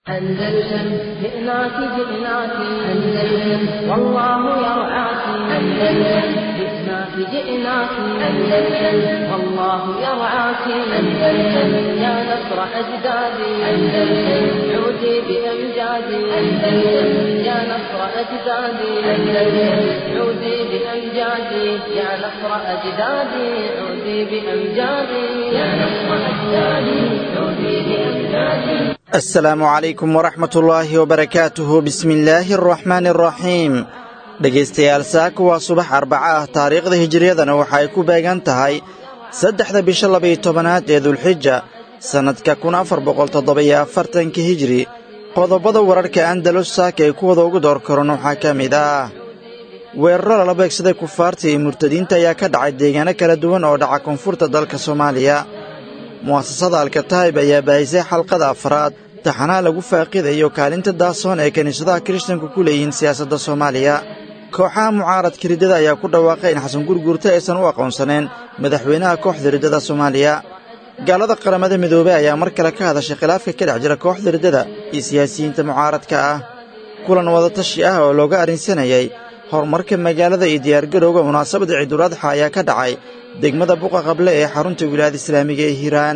أندلسن جئناك جئناك أندلسن والله يرعاك أندلسن جئناك جئناك أندلسن والله يرعاك أندلسن يا نصر أجدادي أندلسن عودي بأمجادي أندلسن يا نصر أجدادي أندلسن عودي بأمجادي يا نصر أجدادي عودي بأمجادي يا نصر أجدادي عودي بأمجادي asalaamu calaykum waraxmatullaahi wabarakaatuhu bismillaahi araxmaani araxiim dhegaystayaal saaka waa subax arbaca ah taariikhda hijiriyadana waxa ay ku beegan tahay saddexda bisha labaiyo tobanaad ee dulxija sannadka kun afar boqol toddoba-iyo afartanka hijiri qodobada wararka andalus saaka ay kuwada ugu door karan waxaa ka mid ah weeraro lala beegsaday kufaarta iyo murtadiinta ayaa ka dhacay deegaano kala duwan oo dhaca koonfurta dalka soomaaliya mu'asasada alkataib ayaa baahisay xalqada afraad taxanaha lagu faaqidayo kaalinta daasoon ee kiniisadaha kiristanku ku leeyihiin siyaasadda soomaaliya kooxaha mucaaradka riddada ayaa ku dhawaaqay in xasan gurguurta aysan u aqoonsaneen madaxweynaha kooxda riddada soomaaliya gaalada qaramada midoobey ayaa mar kale ka hadashay khilaafka ka dhex jira kooxda riddada iyo siyaasiyiinta mucaaradka ah kulan wadatashi ah oo looga arrinsanayay horumarka magaalada iyo diyaargarowga munaasabada ciiduladxa ayaa ka dhacay degmada buqa qable ee xarunta wilaayada islaamiga ee hiiraan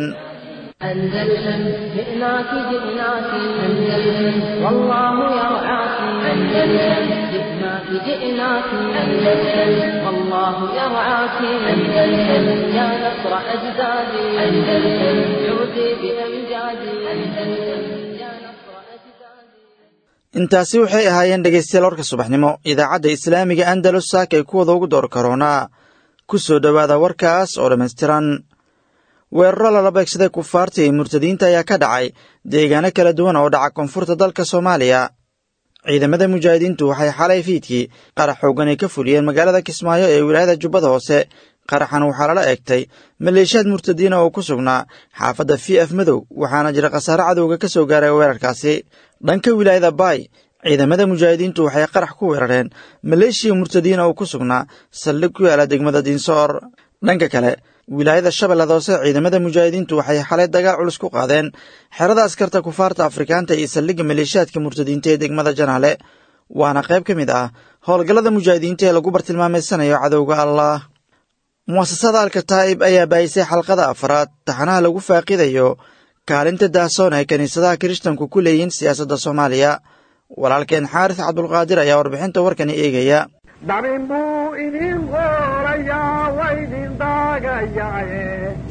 أندلسن جئناك جئناك أندلسن والله يرعاك أندلسن جئناك جئناك أندلسن والله يرعاك أندلسن يا نصر أجدادي أندلسن عودي بأمجادي أندلسن يا نصر أجدادي intaasi waxay ahaayeen dhegaystayaal warka subaxnimo idaacadda islaamiga andalus saaka ay kuwada ugu door karoonaa ku soo dhowaada warkaas oo dhammaystiran weeraro lala beegsaday kufaarta iyo murtadiinta ayaa ka dhacay deegaano kala duwan oo dhaca koonfurta dalka soomaaliya ciidamada mujaahidiintu waxay xalay fiidkii qarax xoogan ay ka fuliyeen magaalada kismaayo ee wilaayada jubbada hoose qaraxan waxaa lala eegtay maleeshiyaad murtadiina oo ku sugnaa xaafadda v f madow waxaana jira khasaare cadowga ka soo gaaray weerarkaasi dhanka wilaayada baay ciidamada mujaahidiintu waxay qarax ku weerareen maleeshiya murtadiina oo ku sugnaa saldhig ku yaala degmada diinsoor dhanka kale wilaayada shabeellada hoose ciidamada mujaahidiintu waxay xalay dagaal culus ku qaadeen xerada askarta kufaarta afrikaanta iyo saldhigga maleeshiyaadka murtadiinta ee degmada janaale waana qayb ka mid ah howlgallada mujaahidiinta ee lagu bartilmaameysanayo cadowga allah mu'asasada alkataa'ib ayaa baayisay xalqada afraad taxanaha lagu faaqidayo kaalinta daasoon ee kiniisadaha kiristanku ku leeyihiin siyaasadda soomaaliya walaalkeen xaaris cabdulqaadir ayaa warbixinta warkani eegaya dabin buu idin qoorayaa waydin daagayaaye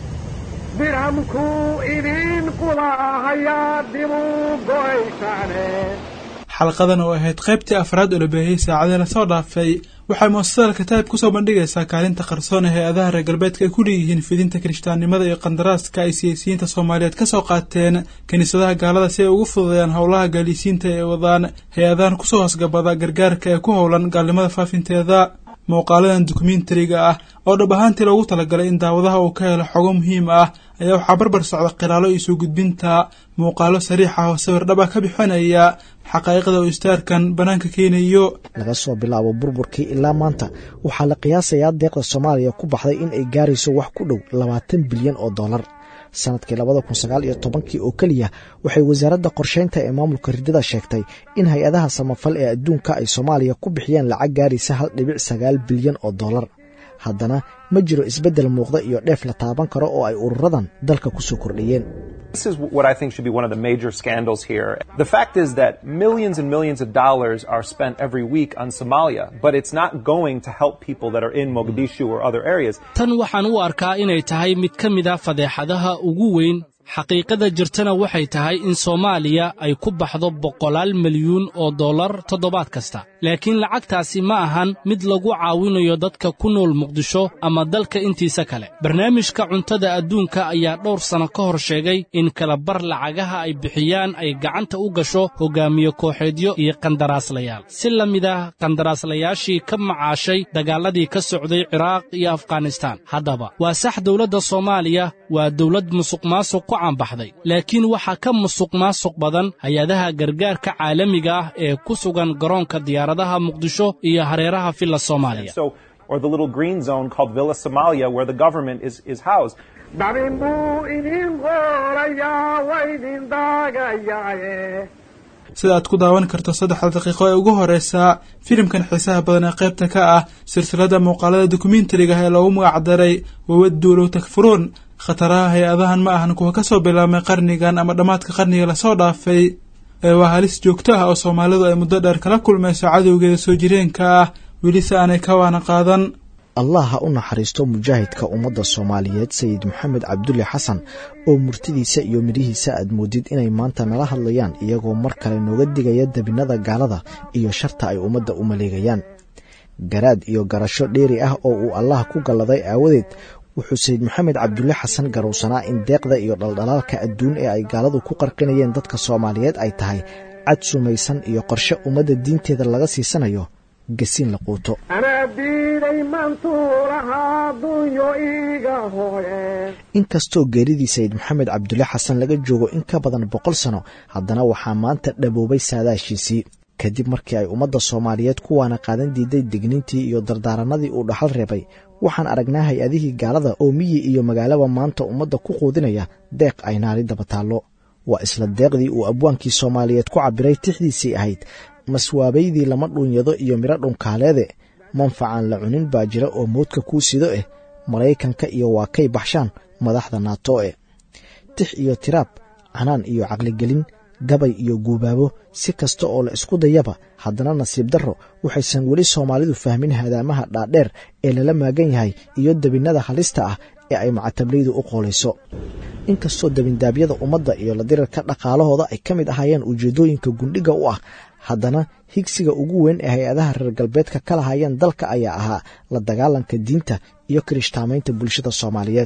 dirhamkuu idin qulahayaa dibuu go'aysaane xalqadan oo ahayd qaybtii afraad oo la baahiyey saacadii lasoo dhaafay waxay muasasada alkataa'ib kusoo bandhigaysaa kaalinta qarsoon ee hay-adaha reer galbeedka ay ku leeyihiin fidinta kirishtaannimada iyo qandaraaska ay siyaasiyiinta soomaaliyeed ka soo qaateen kiniisadaha gaalada si ay ugu fududeeyaan howlaha gaalisiinta ee wadaan hay-adahan kusoo hoosgabada gargaarka ee ku howlan gaalnimada faafinteeda muuqaaladan dokumentariga ah oo dhab ahaantii loogu talagalay in daawadaha uu ka helo xogo muhiim ah ayaa waxaa barbar socda khilaalo iyo soo gudbinta muuqaalo sariix ah oo sawir dhab ah ka bixinaya xaqaa'iqda uu istaarkan bannaanka keenayo laga soo bilaabo burburkii ilaa maanta waxaa la qiyaasayaa deeqda soomaaliya ku baxday in ay gaarayso wax ku dhow labaatan bilyan oo dollar sanadkii labada kun sagaal iyo tobankii oo keliya waxay wasaaradda qorsheynta ee maamulka riddada sheegtay in hay-adaha samafal ee adduunka ay soomaaliya ku bixiyeen lacag gaaraysa hal dhibic sagaal bilyan oo dollar haddana ma jiro isbeddel muuqda iyo dheef la taaban karo oo ay ururadan dalka ku soo kordhiyeen This is what I think should be one of the major scandals here. The fact is that millions and millions of dollars are spent every week on Somalia, but it's not going to help people that are in Mogadishu or other areas. tan waxaan u arkaa inay tahay mid ka mid a fadeexadaha ugu weyn xaqiiqada jirtana waxay tahay in soomaaliya ay ku baxdo boqolaal milyuun oo dollar toddobaad kasta laakiin lacagtaasi ma ahan mid lagu caawinayo dadka ku nool muqdisho ama dalka intiisa kale barnaamijka cuntada adduunka ayaa dhowr sanno ka hor sheegay in kalabar lacagaha ay bixiyaan ay gacanta u gasho hoggaamiye kooxeedyo iyo qandaraaslayaal si la mid ah qandaraaslayaashii ka macaashay dagaalladii ka socday ciraaq iyo afghanistaan haddaba waa sax dowladda soomaaliya waa dowlad musuqmaasuq ku caanbaxday laakiin waxaa ka musuq maasuq badan hay-adaha gargaarka caalamiga ah ee ku sugan garoonka diyaaradaha muqdisho iyo hareeraha villa soomaaliya So, or the little green zone called Villa Somalia where the government is, is housed. dabin buu idin qoorayaa waydin daagayaaye sida aad ku daawan karto saddexda daqiiqo ee ugu horeysa filimkan xiisaha badan ee qaybta ka ah silsilada muuqaalada dokumentariga ee loogu magacdaray wawaduulow takfuruun khataraha hay-adahan ma ahan kuwa kasoo bilaabmay qarnigan ama dhammaadka qarniga lasoo dhaafay ee waa halis joogto ah oo soomaalidu ay muddo dheer kala kulmayso cadowgeeda soo jireenka ah weli si aanay ka waana qaadan allah ha u naxariisto mujaahidka ummadda soomaaliyeed sayid maxamed cabdulle xasan oo murtidiisa iyo midhihiisa aad moodid inay maanta nala hadlayaan iyagoo mar kale nooga digaya debinada gaalada iyo sharta ay ummadda u maleegayaan garaad iyo garasho dheeri ah oo uu allah ku galladay aawadeed wuxuu sayid maxamed cabdulle xasan garowsanaa in deeqda iyo dhaldhalaalka adduun ee ay gaaladu ku qarqinayeen dadka soomaaliyeed ay tahay cad sumaysan iyo qorshe ummadda diinteeda laga siisanayo gasiin la quuto anaa diiday mantuulahaa dunyo iiga hooye inkastoo geeridii sayid maxamed cabdulle xasan laga joogo in ka badan boqol sano haddana waxaa maanta dhaboobay saadaashiisii kadib markii ay ummadda soomaaliyeed kuwaana qaadan diiday digniintii iyo dardaaranadii uu dhaxal reebay waxaan aragnaa hay-adihii gaalada oo miyi iyo magaalaba maanta ummadda ku quudinaya deeq ay naari daba taallo waa isla deeqdii uu abwaankii soomaaliyeed ku cabbiray tixdiisii ahayd maswaabaydii lama dhuunyado iyo midho dhunkaaleede manfacan la cunin baa jira oo moodka kuu sido eh maraykanka iyo waa kay baxshaan madaxda naato e tix iyo tiraab canaan iyo caqligelin gabay iyo guubaabo si kasta oo la isku dayaba haddana nasiib darro waxaysan weli soomaalidu fahmin hadaamaha dhaadheer ee lala maagan yahay iyo debinnada halista ah ee ay macatablaydu u qoolayso inkastoo debindaabyada ummadda iyo la dirarka dhaqaalahooda ay ka mid ahaayeen ujeeddooyinka gundhiga u ah haddana higsiga ugu weyn ee hay-adaha reer galbeedka ka lahayeen dalka ayaa ahaa la dagaalanka diinta iyo kirishtaamaynta bulshada soomaaliyeed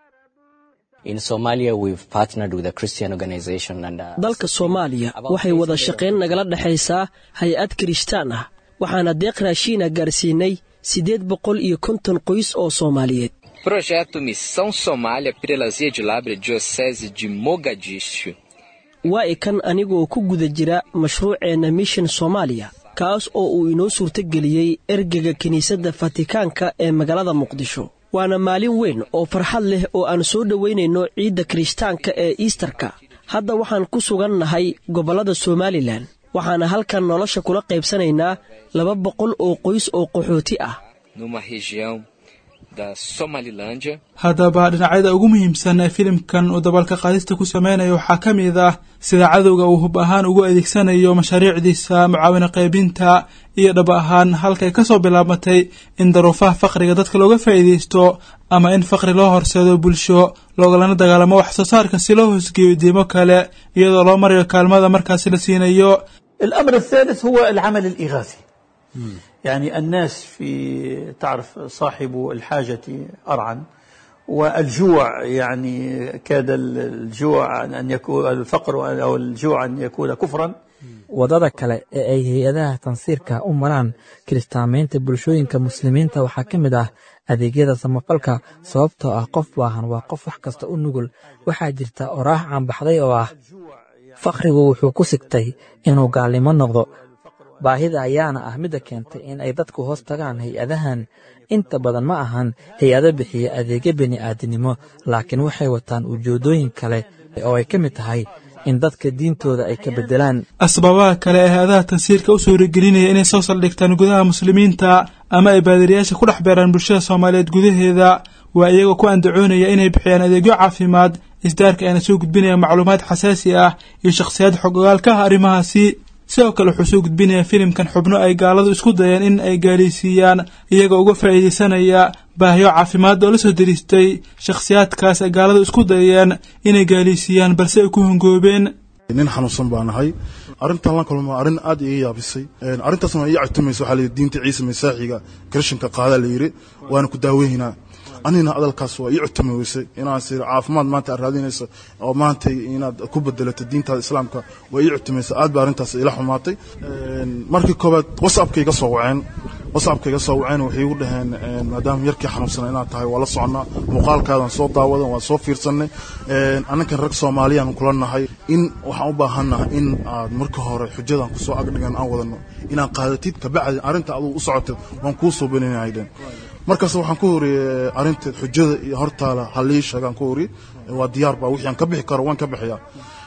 dalka soomaaliya waxay wada shaqayn nagala dhexaysaa hay-ad kirishtaan ah waxaana deeq raashiina gaarsiinay siddeed boqol iyo konton qoys oo soomaaliyeed Projeto Missão Somália pela Zia de Labre Diocese de Mogadishu waa ikan anigoo ku guda jira mashruuceenna mishan soomaaliya kaas oo uu inoo suurtogeliyey ergega kiniisadda fatikaanka ee magaalada muqdisho waana maalin weyn oo farxad leh oo aan soo dhowaynayno ciidda kirishtaanka ee iistarka hadda waxaan ku sugan nahay gobollada somalilan waxaana halkan nolosha kula qaybsanaynaa laba boqol oo qoys oo qaxooti ah numa região da Somalilândia haddaba dhinacyada ugu muhiimsan ee filimkan uu dabalka qaadista ku sameynayo waxaa ka mid ah sida cadowga uu hub ahaan ugu adeegsanayo mashaariicdiisa mucaawino qaybinta iyo dhab ahaan halkay ka soo bilaabmatay in daruufaha faqriga dadka looga faa'iidaysto ama in faqri loo horseedo bulsho loogalana dagaalamo wax soo saarka si loo hoosgeeyo diimo kale iyadoo loo marayo kaalmada markaasi la siinayo الأمر الثالث هو العمل الإغاثي يعني الناس في تعرف صاحب الحاجة أرعا والجوع يعني كاد الجوع أن يكون الفقر أو الجوع أن يكون كفرا waddada kale ee ay hay-adaha tansiirka u maraan kiristaamaynta bulshooyinka muslimiinta waxaa ka mid ah adeegyada samafalka sababtoo ah qof baahan waa qof wax kasta u nugul waxaa jirta oraax caanbaxday oo ah fakhrigu wuxuu ku sigtay inuu gaalnimo noqdo baahida ayaana ah midda keentay in ay dadku hoos tagaan hay-adahan inta badan ma ahan hay-ado bixiya adeegyo bini'aadinimo laakiin waxay wataan ujeeddooyin kale oo ay ka mid tahay in dadka diintooda ay ka beddelaan asbaabaha kale ee hay-adaha tansiirka u suuragelinaya inay soo saldhigtaan gudaha muslimiinta ama ay baadiriyaasha ku dhex beeraan bulshada soomaaliyeed gudaheeda waa iyagoo ku andacoonaya inay bixiyaan adeegyo caafimaad isdaarka ayna soo gudbinaya macluumaad xasaasi ah iyo shakhsiyaad xog ogaalka ah arrimahaasi sidoo kale wuxuu soo gudbinaya filimkan xubno ay gaaladu isku dayeen in ay gaalaysiiyaan iyagoo uga faa'iidaysanaya baahiyo caafimaad oo la soo dariistay shakhsiyaadkaas ay gaaladu isku dayeen inay gaalaysiiyaan balse ay ku hongoobeen nin xanuunsan baa nahay arrintan la kulma arrin aad iga yaabisay arrintaasna ii catumaysa waxaa layidhi diinta ciise masaaxiga kirishanka qaadaa la yidhi waana ku daaweynaa anina hadalkaas waa ii cutumi weysay inaan sir caafimaad maanta aad raadinayso oo maanta inaad ku bedelato diintaada islaamka waa ii cutumaysa aad baa arrintaas ila xumaatay markii koobaad whatsappka iga soo waceen whatsappka iga soo waceen waxay igu dhaheen maadaama yarkii xanuunsana inaad tahay waa la soconnaa muuqaalkaadan soo daawadan waan soo fiirsanay annakan rag soomaaliyaan kula nahay in waxaan u baahannahay in aad marka hore xujadan kusoo agdhigan aan wadano inaan qaadatid kabacdi arrinta aduu u socoto waan kuu soo belinayden markaas waxaan ku horiyey arrinta xujada iyo hortaala halii sheegaan ku horiye waa diyaar baa wixii aan ka bixi karo waan ka bixiyaa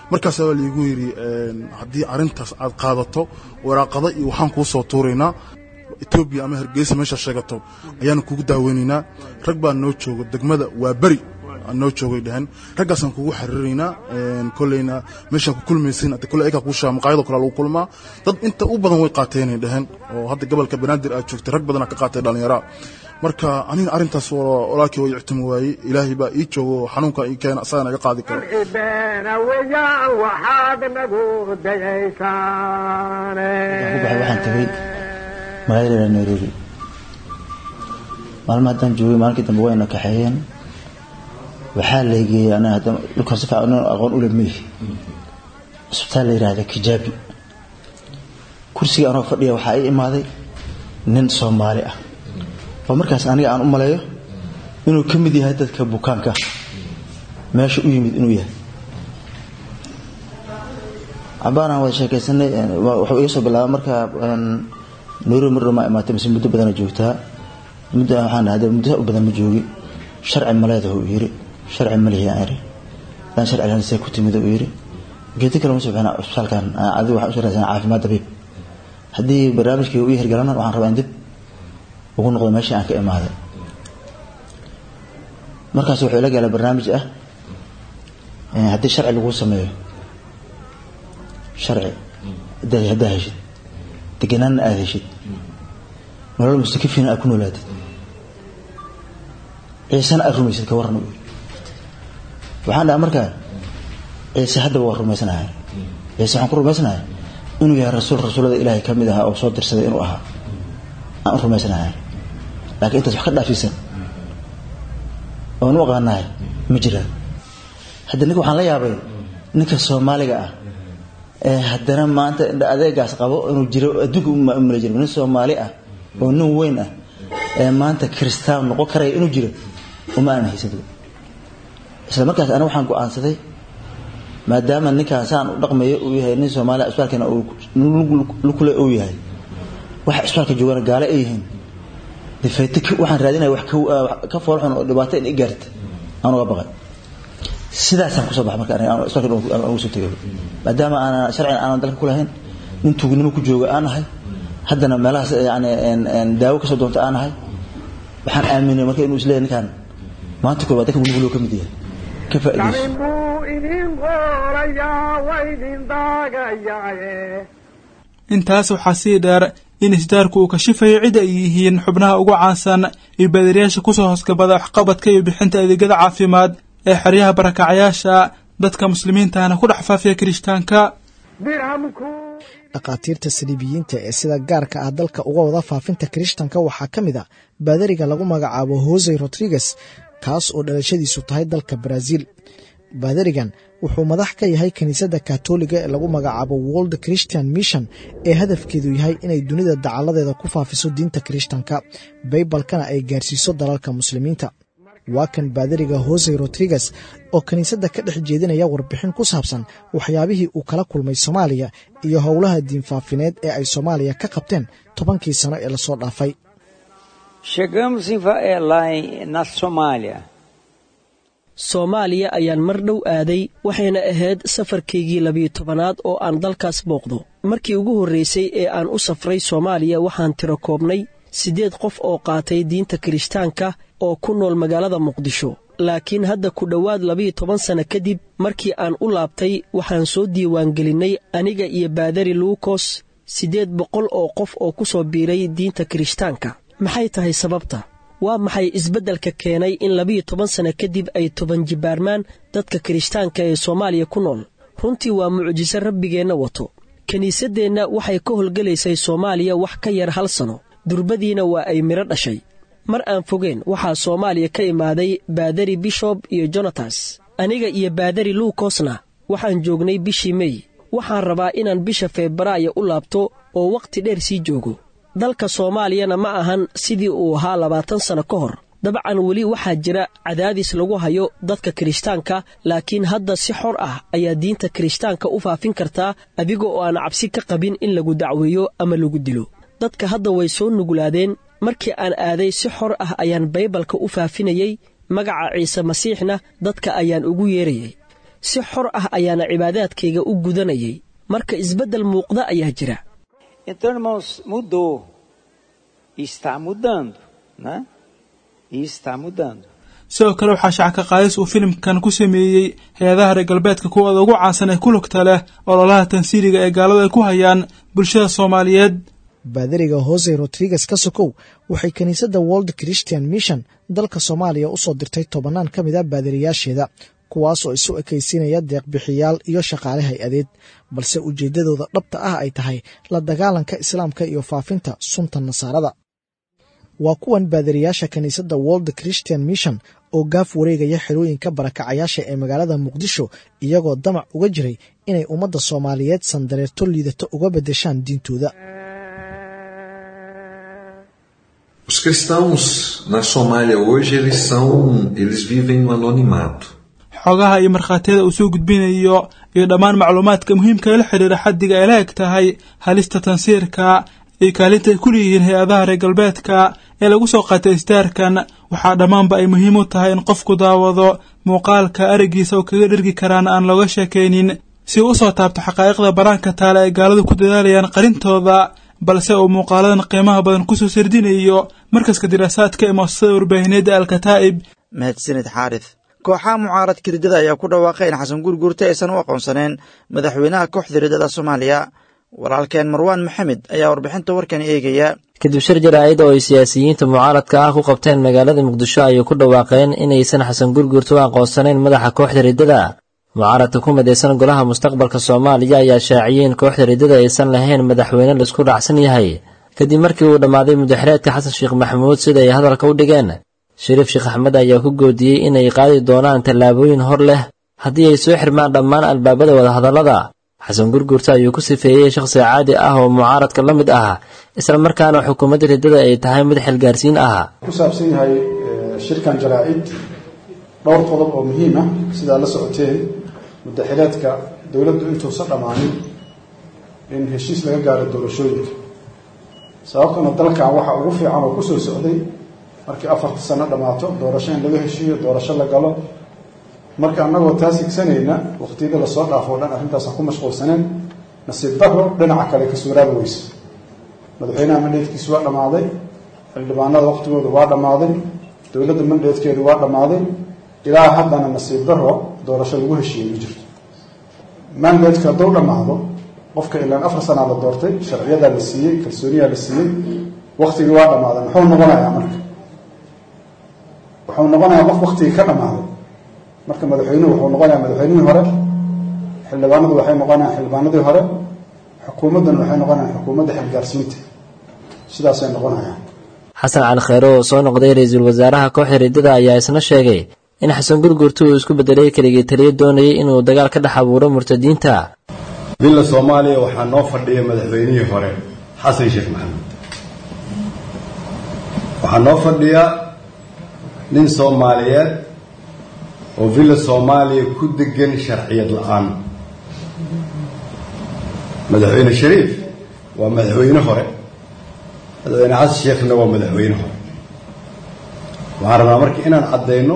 markaasaa waa liigu yidhi haddii arrintaas aad qaadato waraaqada iyo waxaan kuu soo tuuraynaa etoobiya ama hargeysa meesha sheegato ayaanu kugu daaweynaynaa rag baa noo jooga degmada waa beri noo joogay dheheen raggaasaan kugu xariiraynaa koleyna meeshaan ku kulmaysin hadda kole ayagaa kuu shaa maqaayadoo kale lagu kulmaa dad inta u badan way qaateenay dheheen oo hadda gobolka banaadir aad joogtay rag badanaa ka qaatay dhallinyaraa marka anina arrintaas walaalkii way ictimi waayey ilaahay baa ii joogo xanuunka ii keena asaga naga qaadi karo beena weeyaan waxaad nagu dayaysaane waxaan tagay magaalada nairobi maalma haddaan joogay maalinkii dambe wayna kaxeeyeen waxaa laygeeyey aniga hadda dhulkan si fiican aqoon u leh isbitaal la yidhaahda kijaabi kursiga anoo fadhiya waxaa ii imaaday nin soomaali ah oo markaas aniga aan u maleeyo inuu ka mid yahay dadka bukaanka meesha u yimid inuu yahay cabaanaan wada sheekaysanay wuxuu iga soo bilaabay marka nairobi mar ma imaatay mise muddo badana joogtaa muddo waxaan dhahay muddo u badan ma joogi sharci maleedahu uu yiri sharci ma lihi aan iri hadaan sharci lahayn see ku timid uu yiri geedi kale ma soo bixina isbitaalkan adigu waxaan usoo raadsanaa caafimaad dabiib haddii barnaamijkii uu hirgalana waxaan rabaa in dib ugu noqdo meeshii aan ka imaaday markaas wuxuu ila galay barnaamij ah haddii sharci lagu sameeyo sharci haddaa heshid deganaanna aada heshid nolol mustakifina aad ku noolaatid ciisena aad rumaysid ka warran u yiri waxaan dhaha markaa ciise haddaba waa rumaysanahay ciise waxaan ku rumaysanahay inuu yahay rasuul rasuullada ilaahay ka mid ahaa oo soo dirsaday inuu ahaa aan u rumaysanahay laakiin intaas wax ka dhaafisan oon u aqaanahay ma jiraan hadda ninka waxaan la yaabay ninka soomaaliga ah ee haddana maanta indha adeegaas qabo inuu jiro adduunka umala jiro nin soomaali ah oo nin weyn ah ee maanta kristaan noqon karaya inuu jiro uma aan haysado isla markaas aniga waxaan go-aansaday maadaama ninkaasaan u dhaqmayo uu yahay nin soomaaliya isbitaalkana lukule uu yahay waxa isbitaalka joogana gaale ay yihiin difayte waxaan raadinaya wax ka foolxun oo dhibaato in i gaarta aan uga baqay sidaasaan kusoo baxa marka aniga isbitaalka aan ugu soo tegay maadaama aanan sharcigan aanan dalka ku lahayn nin tuugnimo ku jooga aan ahay haddana meelahaas yani daawo kasoo doonta aan ahay waxaan aaminay marka inuu isleeyahay ninkaan maanta koobaad dadka guluguloo ka mid yahay ka faa'iidayso dalin buu idin qorayaa waa idin daagayaaye intaas waxaa sii dheer in isdaarku uu kashifayo cid ay yihiin xubnaha ugu caansan iyo baadiriyaasha kusoo hoosgabada waxqabadka iyo bixinta adeegyada caafimaad ee xeryaha barakacyaasha dadka muslimiintahana ku dhex faafiya kirishtaanka dhakhaatiirta saliibiyiinta ee sida gaarka ah dalka uga wada faafinta kirishtanka waxaa ka mid a baadariga lagu magacaabo hosey rodriguez kaas oo dhalashadiisu tahay dalka baraaziil baadarigan wuxuu madax ka yahay kiniisadda katoliga ee lagu magacaabo world christian mission ee hadafkeedu yahay inay dunida dacaladeeda ku faafiso diinta kirishtanka baybalkana ay gaarsiiso dalalka muslimiinta waa kan baadariga hosey rodriguez oo kiniisadda ka dhex jeedinaya warbixin ku saabsan waxyaabihii uu kala kulmay soomaaliya iyo howlaha diinfaafineed ee ay soomaaliya ka qabteen tobankii sano ee lasoo dhaafay Chegamos em, Va- eh, lá em, na Somália. soomaaliya ayaan mar dhow aaday waxayna ahayd safarkaygii labiyo tobanaad oo aan dalkaas booqdo markii ugu horraysay ee aan u safray soomaaliya waxaan tiro koobnay siddeed qof oo qaatay diinta kirishtaanka oo ku nool magaalada muqdisho laakiin hadda ku dhowaad labiyo toban sanno kadib markii aan u laabtay waxaan soo diiwaangelinnay aniga iyo baadari luukos siddeed boqol oo qof oo ku soo biiray diinta kirishtaanka maxay tahay sababta waa maxay isbeddelka keenay in labiyo toban sanno kadib ay toban jibaarmaan dadka kirishtaanka ee soomaaliya ku nool runtii waa mucjiso rabbigeenna wato kiniisaddeenna waxay ka howlgelaysay soomaaliya wax ka yar hal sano durbadiina waa ay midho dhashay mar aan fogeen waxaa soomaaliya ka imaaday baadari bishob iyo jonatas aniga iyo baadari luukosna waxaan joognay bishii mey waxaan rabaa inaan bisha febraayo u laabto oo wakhti dheer sii joogo dalka soomaaliyana ma ahan sidii uu ahaa labaatan sanno ka hor dabcan weli waxaa jira cadaadis lagu hayo dadka kirishtaanka laakiin hadda si xor ah ayaa diinta kirishtaanka u faafin kartaa adiga oo aan cabsi ka qabin in lagu dacweeyo ama lagu dilo dadka hadda way soo nuglaadeen markii aan aaday si xor ah ayaan baybalka u faafinayey magaca ciise masiixna dadka ayaan ugu yeerayay si xor ah ayaana cibaadaadkayga u gudanayay marka isbeddel muuqda ayaa jira Então, irmãos, mudou. E está mudando, né? E está mudando. sidoo kale waxaa shacka qaadis uu filimkan ku sameeyey hay-adaha reer galbeedka kuwooda ugu caansan ee ku lugta leh ololaha tansiiriga ee gaaladu ay ku hayaan bulshada soomaaliyeed baadariga hose rodriguez ka sokow waxay kiniisadda world christian mission dalka soomaaliya u soo dirtay tobannaan ka mid a baadariyaasheeda kuwaas oo isu ekaysiinaya deeqbixiyaal iyo shaqaale hay-adeed balse ujeeddadooda dhabta ah ay tahay la dagaalanka islaamka iyo faafinta sunta nasaarada waa kuwan baadariyaasha kiniisadda world christian mission oo gaaf wareegaya xerooyinka barakacayaasha ee magaalada muqdisho iyagoo damac uga jiray inay ummadda soomaaliyeed sandareerto liidato uga beddeshaan diintooda Os cristãos na Somália hoje eles são, eles vivem no anonimato. xogaha iyo markhaatiyada uu soo gudbinayo iyo dhammaan macluumaadka muhiimka ee la xidhiira xaddiga ay la eg tahay halista tansiirka iyo kaalinta ay ku leeyihiin hay-adaha reer galbeedka ee lagu soo qaatay istaarkan waxaa dhammaanba ay muhiim u tahay in qofku daawado muuqaalka arigiisa oo kaga dhergi karaana aan looga sheekaynin si uu usoo taabto xaqaa'iqda banaanka taale ay gaaladu ku dadaalayaan qarintooda balse uu muuqaaladan qiimaha badan kusoo sardinayo markaska diraasaadka ee muasasada warbaahineedda alkataa'ib mahadsanid xaarith kooxaha mucaaradka riddada ayaa ku dhawaaqay in xasan gurguurta aysan u aqoonsaneen madaxweynaha kooxda riddada soomaaliya walaalkeen marwaan maxamed ayaa warbixinta warkan eegaya kadib shir jaraa'id oo ay siyaasiyiinta mucaaradka ah ku qabteen magaalada muqdisho ayay ku dhawaaqeen inaysan xasan gurguurta u aqoonsanayn madaxa kooxda riddada mucaaradka ku midaysan golaha mustaqbalka soomaaliya ayaa shaaciyey in kooxda riddada aysan lahayn madaxweyne laisku raacsan yahay kadib markii uu dhammaaday mudaxireedka xasan sheekh maxamuud sida ay hadalka u dhigeen shariif sheekh axmed ayaa ku goodiyey inay qaadi doonaan tallaabooyin hor leh haddii ay soo xirmaan dhammaan albaabada wadahadallada xasan gurguurta ayuu ku sifeeyey shakhsi caadi ah oo mucaaradka la mid ah isla markaana xukuumadda riddada ay tahay mid xilgaarsiin ah ku saabsan yahay shirkan jaraa'id dhowr qodob oo muhiim ah sidaa la socoteen mudaxileedka dowladdu intuusan dhammaanin in heshiis laga gaaro doorashooyinka sababtuna dalkan waxa ugu fiican oo kusoo socday markii afarta sano dhammaato doorasho in laga heshiiyo doorasho la galo marka annagoo taas higsanayna waqtiyada lasoo dhaafo o dhan arrintaasaan ku mashquulsaneen nasiib daro dhinaca kale ka suuraabi weyse madaxweynaha mandheedkiisu waa dhammaaday xildhibaanada waqtigoodu waa dhammaaday dowladda mandheedkeedu waa dhammaaday ilaa haddana nasiib daro doorasho lagu heshiiyey ma jirto mandatka hadduu dhammaado qofka ilaan afar sanaa la doortay sharciyadaa la siiyey kalsooniyaa la siiyey waktigii waa dhammaaday muxuu noqonayaa marka wuxuu noqonayaa qof waktigii ka dhammaaday marka madaxweynuhu wuxuu noqonayaa madaxweynihii hore xildhibaanadu waxay noqonayaan xildhibaanadii hore xukuumadduna waxay noqonayaan xukuumadda xilgaarsiinta sidaasay noqonayaan xasan cali kheyre oo soo noqday ra-iisul wasaaraha kooxda riddada ayaa isna sheegay in xasan gurgurta uu isku bedelay keligii taliya doonayay inuu dagaal ka dhex abuuro murtadiinta dilla soomaaliya waxaa noo fadhiya madaxweynihii hore xasan sheekh maxamed waxaa noo fadhiya nin soomaaliyeed oo villa soomaaliya ku degan sharciyad la-aan madaxweyne shariif waa madaxweyne hore madaxweyne xasan sheekhna waa madaxweyne hore waxaan rabnaa marka inaan caddayno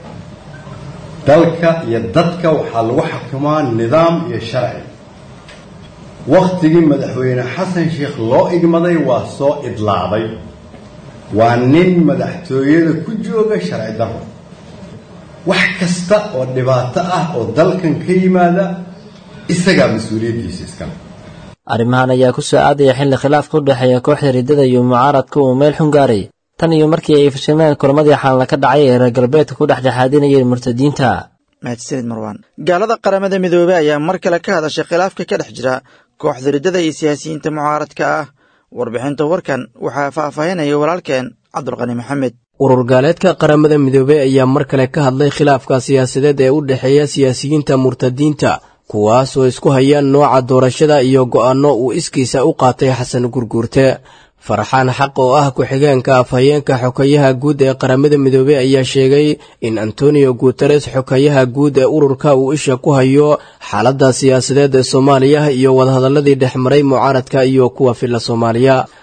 dalka iyo dadka waxaa lagu xakimaa nidaam iyo sharci wakhtigii madaxweyne xasan sheekh loo igmaday waa soo idlaaday waa nin madaxtooyada ku jooga sharci daro wax kasta oo dhibaato ah oo dalkan ka yimaada isagaa mas-uuliyaddiisa iskale arrimahan ayaa ku soo aadaya xilli khilaafka u dhexeeya kooxda riddada iyo mucaaradka uu meel xun gaaray tan iyo markii ay fashilmeen kulamadii xaalna ka dhacay ee reer galbeedka ku dhex dhexaadinayeen murtadiinta mahadsanid marwaan gaalada qaramada midoobey ayaa mar kale ka hadashay khilaafka ka dhex jira kooxda riddada iyo siyaasiyiinta mucaaradka ah warbixinta warkan waxaa faahfaahinaya walaalkeen cabdulqani maxamed urur gaaleedka qaramada midoobey ayaa mar kale ka hadlay khilaafka siyaasadeed ee u dhexeeya siyaasiyiinta murtadiinta kuwaas oo isku hayaan nooca doorashada iyo go'aanno uu iskiisa u qaatay xasan gurguurte farxaan xaq oo ah ku-xigeenka afhayeenka xokayaha guud ee qaramada midoobey ayaa sheegay in antonio guteres xokayaha guud ee ururka uu isha ku hayo xaaladda siyaasadeed ee soomaaliya iyo wadahadalladii dhex maray mucaaradka iyo kuwa filla soomaaliya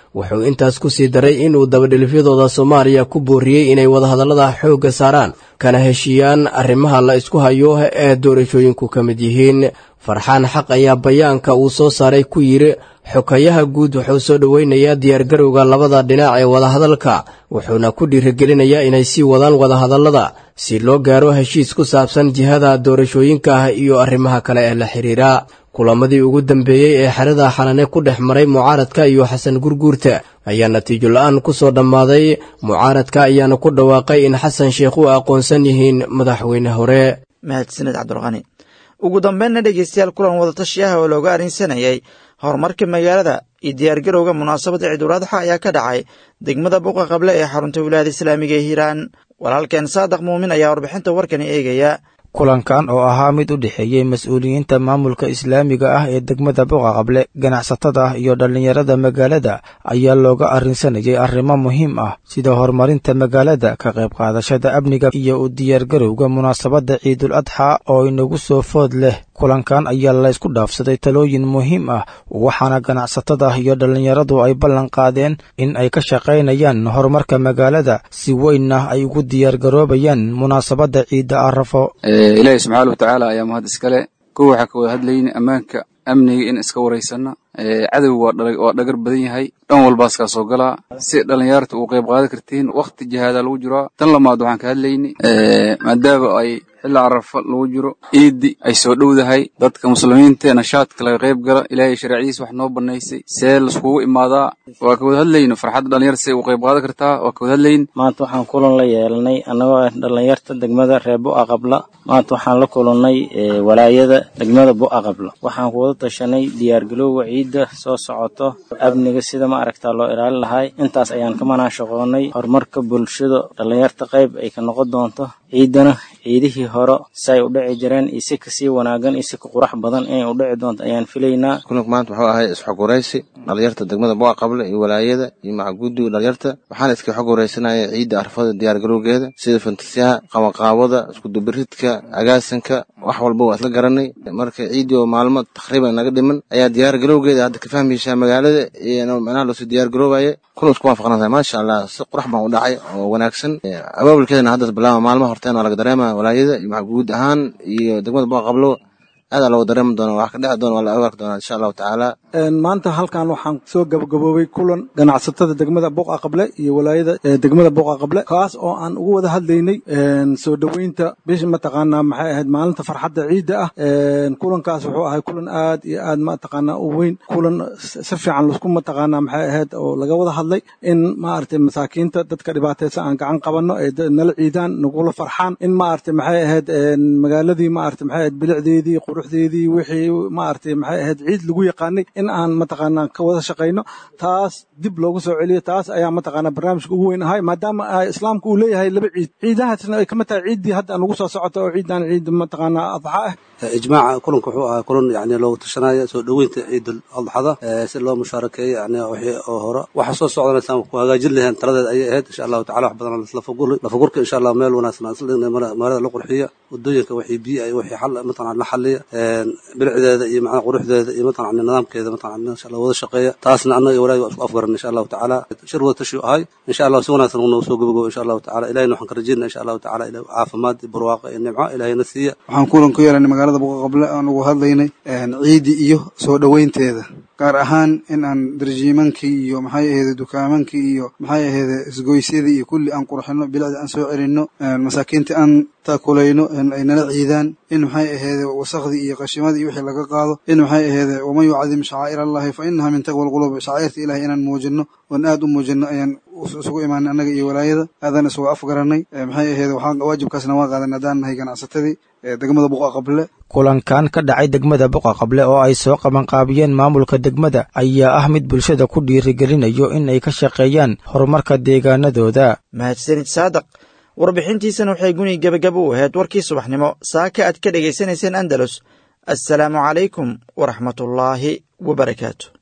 wuxuu intaas ku sii daray inuu dabadhilifyadooda soomaaliya ku booriyey inay wadahadallada xoogga saaraan kana heshiiyaan arrimaha la isku hayo ee doorashooyinku ka mid yihiin farxaan xaq ayaa bayaanka uu soo saaray ku yidhi xokayaha guud wuxuu soo dhoweynayaa diyaargarowga labada dhinac ee wadahadalka wuxuuna ku dhiirigelinayaa inay sii wadaan wadahadallada si loo gaaro heshiis ku saabsan jihada doorashooyinka ah iyo arrimaha kale ee la xidhiira kulamadii ugu dambeeyey ee xerada xalane ku dhex maray mucaaradka iyo xasan gurguurta ayaa natiijo la-aan ku soo dhammaaday mucaaradka ayaana ku dhawaaqay in xasan sheekh u aqoonsan yihiin madaxweyne hore mahadsaned cabdulqani ugu dambeynna dhegeystayaal kulan wadatashi ah oo looga arrinsanayay horumarka magaalada iyo diyaargarowga munaasabadda ciiduladxa ayaa ka dhacay degmada buqa qable ee xarunta wilaayada islaamiga ee hiiraan walaalkeen saadaq muumin ayaa warbixinta warkani eegaya kulankan oo ahaa mid u dhexeeyey mas-uuliyiinta maamulka islaamiga ah ee degmada buqa qable ganacsatada iyo dhallinyarada magaalada ayaa looga arrinsanayay arrimo muhiim ah sida horumarinta magaalada ka qayb qaadashada amniga iyo u diyaargarowga munaasabadda ciidul adxa oo inagu soo food leh kulankan ayaa laysku dhaafsaday talooyin muhiim ah waxaana ganacsatada iyo dhallinyaradu ay ballan qaadeen in ay ka shaqaynayaan horumarka magaalada si weynna ay ugu diyaargaroobayaan munaasabadda ciidda arafo ilaahay subxaana watacaala ayaa mahad iskale kow waxaa ka wada hadlayna ammaanka amniga in iska waraysanna cadowga waa dhagar badan yahay dhan walbaas kaa soo galaa si dhallinyarta uu qayb qaadan kartiin wakti jihaadaa lagu jiraa tan lamaad waxaan ka hadlayni maadaama ay xilli carafa lagu jiro ciidi ay soo dhowdahay dadka muslimiinta nashaadka laga qayb gala ilaahay sharcidiisa wax noo banaysay see laiskugu imaadaa waa ka wada hadlayno farxadda dhalinyarta say u qayb qaadan kartaa waa ka wada hadlayn maanta waxaan kulan la yeelanay annagoo ah dhalinyarta degmada reer bu'a qabla maanta waxaan la kulannay walaayada degmada bu'a qabla waxaan kuwada tashanay diyaargalowga ciidda soo socoto amniga sida ma aragtaa loo ilaalin lahay intaas ayaan ka manaashaqoonay horumarka bulshada dhalinyarta qayb ay ka noqon doonto ciiddana ciidihii hore say u dhici jireen iyo si kasii wanaagan iyo si ka qurax badan inay u dhici doonto ayaan filaynaa kulanku maanta wuxuu ahay isxoguraysi dhalinyarta degmada buqa qable iyo walaayada iyo macaguudiga dhalinyarta waxaana iska xog waraysanaya ciidda arfada diyaargarowgeeda sida fantasiyaha qabanqaabada iskudubiridka agaasanka wax walba waa isla garanay marka ciiddii oo maalmo takriiban naga dhiman ayaa diyaargarowgeeda hadda ka fahmaysaa magaalada iyo macnaha loosoo diyaargaroobaya kuna isku waafaqnatahay maasha allah si qurax baan u dhacay oo wanaagsan abaabulkeedana hadda bilaaba maalmaha horteen waa laga dareema walaayada iyo guud ahaan iyo degmada buqa qablo aadaa looga dareemi doona wax ka dheci doona waa la ogaarki doonaa insha allahu tacaala maanta halkan waxaan soo gabagaboobay kulan ganacsatada degmada buqa qable iyo walaayada degmada buqa qable kaas oo aan ugu wada hadlaynay soo dhoweynta bisha mataqaanaa maxay ahayd maalinta farxadda ciidda ah kulankaas wuxuu ahay kulan aad iyo aad mataqaanaa u weyn kulan si fiican lasku mataqaanaa maxay ahayd oo laga wada hadlay in maaragtay masaakiinta dadka dhibaataysan aan gacan qabanno ee nala ciidaan nagula farxaan in maaragtay maxay ahayd magaaladii maaragtay maxay ahayd bilicdeedii quruxdeedii wixii maaragtay maxay ahayd ciid lagu yaqaanay in aan mataqaanaa ka wada shaqayno taas dib loogu soo celiyo taas ayaa mataqaanaa barnaamijka ugu weyn ahay maadaama islaamku uu leeyahay laba ciid ciidahaasna ay kamid tahay ciiddii hadda aan ugu soo socoto oo ciidan ciid mataqaanaa adxa ah ijmaaca kulanka wuxuu ahaa kulan yani loogu tashanaya soo dhoweynta ciidul adxada si loo mushaarakeeyo yani wixii oo hore waxa soo socdanaysa ku hagaajin lahayn taladeed ayay ahayd insha allahu tacala wax badan lafagurka insha allah meel wanaagsan aan isla dhignay magaalada la qurxiya wadooyinka wixii biyo iyo wixii xal mataqan la xaliya bilicdeeda iyo macnaha quruxdeeda iyo mataqan nidaamkeeda mataqan insha allah wada shaqeeya taasna annaga iyo walaahi waa isku afgaran insha allahu tacaala shir wada tashi ahay insha allah si wanaagsan ugu soo gabagabo insha allahu tacaala ilahina waxaan ka rajeynaa insha allahu tacaala ilahi caafimaad iyo barwaaqa iyo nimco ilahina siiya waxaan kulan ku yeelanay magaalada buqa qable aan ugu hadlaynay ciidii iyo soo dhoweynteeda gaar ahaan in aan darjiimankii iyo maxay ahayde dukaamankii iyo maxay ahayde isgoysyadii iyo kulli aan qurxino bilicda aan soo celinno masaakiinta aan taakulayno ay nala ciidaan in maxay ahayde wasakhdii iyo qashimadii iyo wixii laga qaado in maxay ahayde waman yucadim shacaa'ir allahi fa inaha min taqwa alquluub shacaa'irta ilahay inaan muujino oon aad u muujino ayaan isugu imaanay annaga iyo walaayada aadaan isugu afgaranay maxay ahayde waxaan waajibkaasna waa qaadan haddaan nahay ganacsatadii degmada buqa qable kulankan ka dhacay degmada buqa qable oo ay soo qabanqaabiyeen maamulka degmada ayaa ah mid bulshada ku dhiirigelinayo in ay ka shaqeeyaan horumarka deegaanadooda mahadsanid saadaq warbixintiisana waxay guni gebagabo u ahayd warkii subaxnimo saaka aad ka dhegaysanayseen andalus assalaamu calaykum waraxmatullaahi wabarakaatu